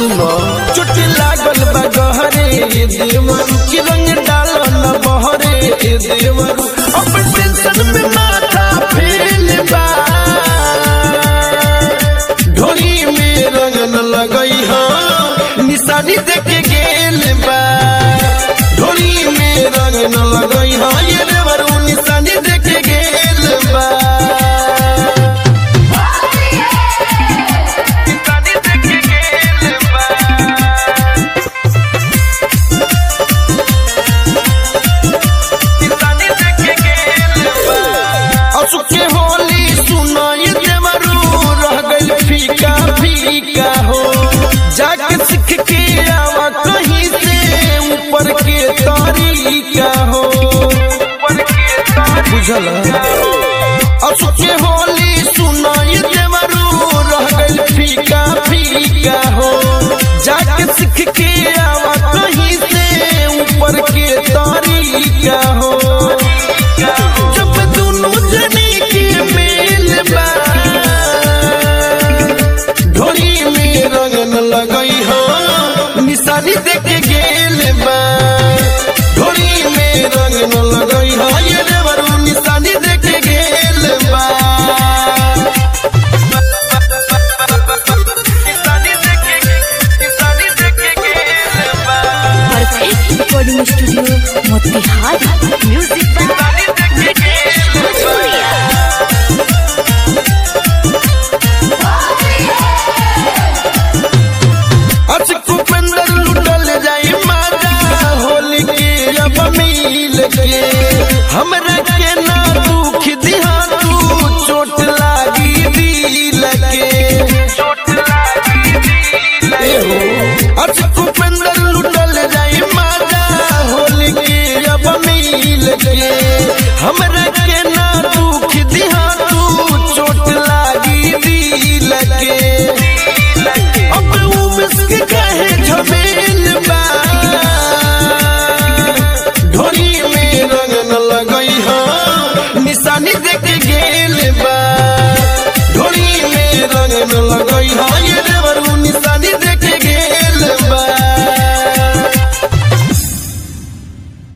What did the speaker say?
सुनो चोटी लागल बा गहरे ये देवरू की रंग डालो न बहरे ये देवरू अब टेंशन में माथा फेल बा ढोली में रंग न लगई हो निशानी देखे गेल बा ढोली में रंग न लगई हो ये देवरू निशानी देखे गेल बा निशानी देखे गेल बा असुके होली सुनाई देवरू रह गइल फीका फीका हो जाके सीख के आवा कहीं से ऊपर के तरीका हो बुझल असुके होली सुनाई देवरू रह गइल फीका फीका हो जाके सीख के आवा कहीं से ऊपर के तरीका हो जब दोनों जने के मेल बा ढोली में रंग न लगई हो निशानी देखे गेल बा ढोली में रंग न लगई हो ये देवरू निशानी देखे गेल बा निशानी देखे निशानी देखे गेल बा perfect recording studio Motihari music by Ritesh Bhajoria आज कुपेंद्र लुटल जाई माता होली के अब मिल के हमरा के ना दुख दिहा तू चोट लागी दिल के ए हो आज कुपेंद्र लुटल जाई माता होली के अब मिल के हमरा के ना दुख दिहा तू चोट लागी दिल के अब उमस के कहे झमेल बा